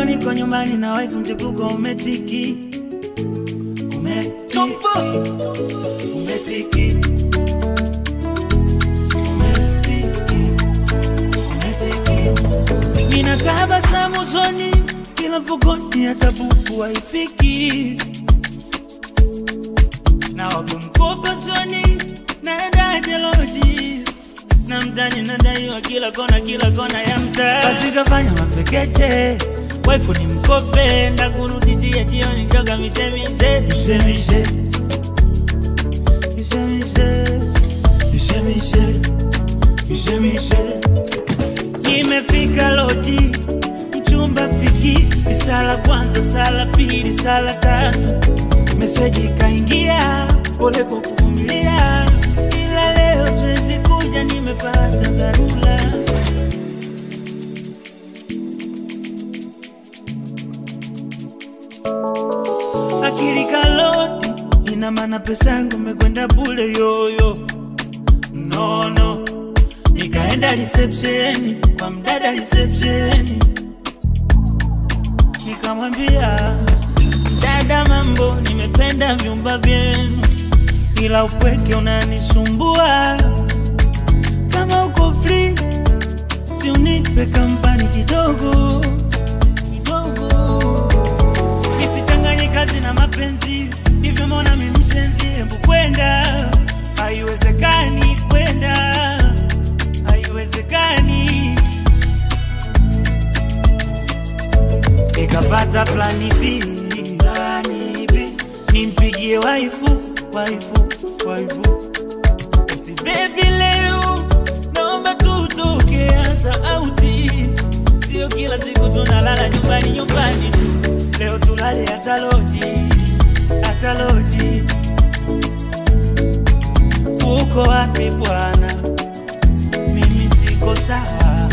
niko nyumbani na wife mchepuko umetiki umetiki umetiki umetiki umetiki nina tabasamu usoni kila mfukoni hata buku haifiki na wapo mkopo soni naenda jeloji na mtani nadaiwa kila kona kila kona ya mtaa basi kafanya mapekeche waifu ni mkope ndakurudishia jioni njoga mishemishe mishemishe mishemishe mishemishe mishemishe nimefika loji mchumba fiki sala kwanza sala pili sala tatu meseji kaingia pole kwa kuvumilia ila leo siwezi kuja nimepata dharura akili kaloti ina maana pesa yangu imekwenda bule yoyo nono nikaenda reception kwa mdada reception nikamwambia dada mambo nimependa vyumba vyenu ila upweke unanisumbua kama uko free si unipe kampani kidogo kidogo isichanganye kazi na mapenzi hivyo mbona mimi mshenzi hebu kwenda haiwezekani kwenda haiwezekani ikapata plani B, plani B. nimpigie waifu waifu waifu eti bebi leo naomba tutoke hata auti sio kila siku tunalala nyumbani nyumbani tu leo tulale hata loji hata loji uko wapi bwana mimi siko sawa